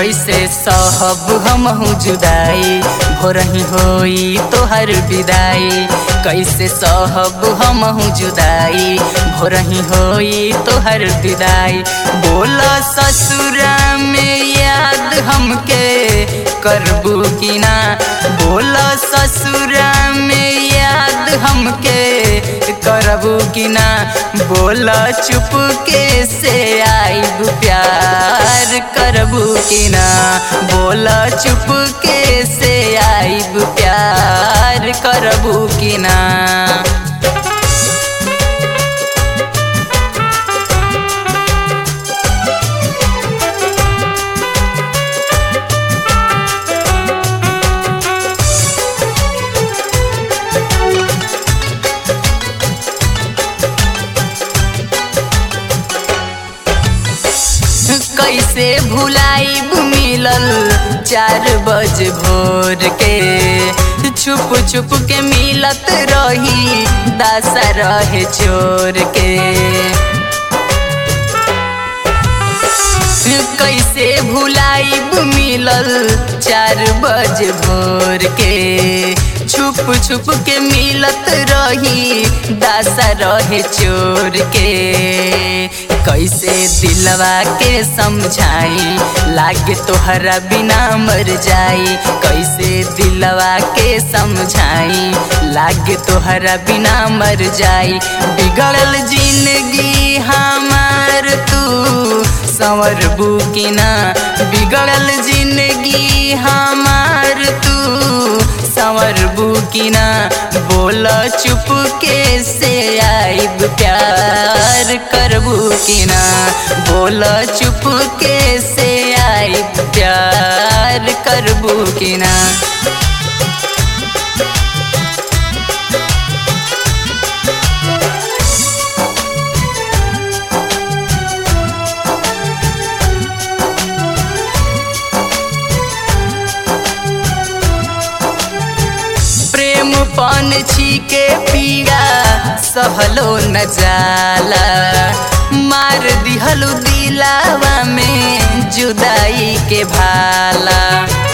कैसे सहब हमहू जुदाई भोरही होई तोहर विदाई कैसे सहब हमहू जुदाई भोरही होई तोहर विदाई बोल ससुरा में याद हमके करबू कि ना बोल ससुरा में याद हमके करबू कि ना बोल चुप के से आईब प्यार करबू कि ना बोल चुप के से आईब प्यार करबू कि ना कैसे भुलाई मिलल चार बज भोर के छुप छुप के मिलत रही दासा रहे चोर के कैसे भुलाई मिलल चार बज भोर के छुप छुप के मिलत रही दासा रहे चोर के कैसे दिलवा के समझाई लागे तोहरा बिना मर जाई कैसे दिलवा के समझाई लागे तोहरा बिना मर जाई बिगड़ल जिंदगी हमार तू संवर बुकिना बिगड़ल जिंदगी हमार तू संवर बुकिना बोल चुप के से आईब प्यार करबू कि ना बोल चुप के से आईब प्यार करबू कि ना प्रेम पन छीके पीड़ा सहलो न जाला मार दिहलु दिलावा में जुदाई के भाला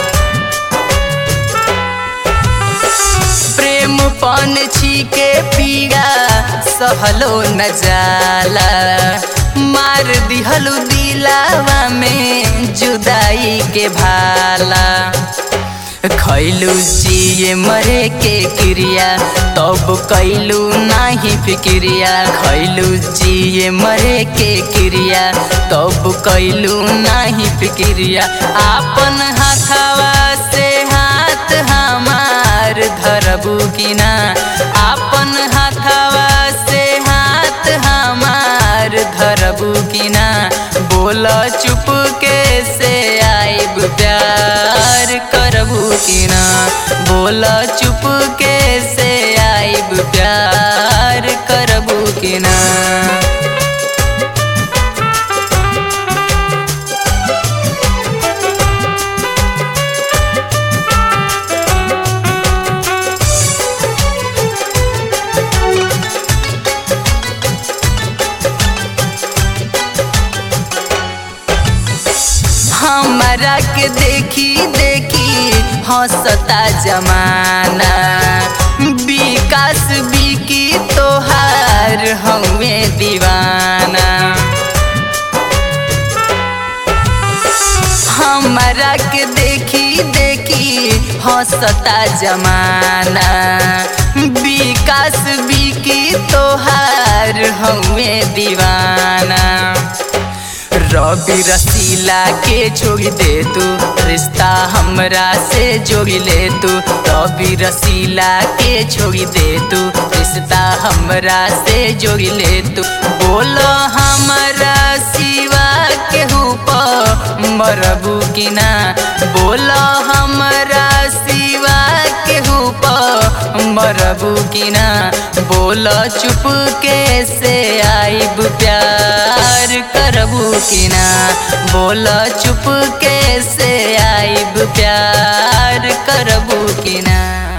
प्रेम पन छीके पीड़ा सहलो न जाला मार दिहलु दिलावा में जुदाई के भाला खैलू जिए मरे के क्रिया तब कैलू नाही फिक्रिया खैलू जिए मरे के क्रिया तब कैलू नाही फिक्रिया आपन हाथवा से हाथ हमार धरबू कि ना आपन हाथवा से हाथ हमार धरबू कि ना बोल चुप के से आईब प्यार करबू कि ना बोल चुप के से आईब प्यार करबू कि ना हमारा के देखी देखी हंसता जमाना विकास बिकी तोहार हमें दीवाना हमारा के देखी देखी हंसता जमाना विकास बिकी तोहार हमें दीवाना रवि रसीला के जोड़ी दे तू रिश्ता हमरा से जोड़ी ले तू रवि रसीला के जोड़ी दे तू रिश्ता हमरा से जोड़ी ले तू बोलो हमरा सिवा के हुप मरबू कि ना बोलो हमरा सिवा के हुप मरबू कि ना बोल चुप के से आईब प्यार करबू कि ना बोल चुप के से आईब प्यार करबू कि ना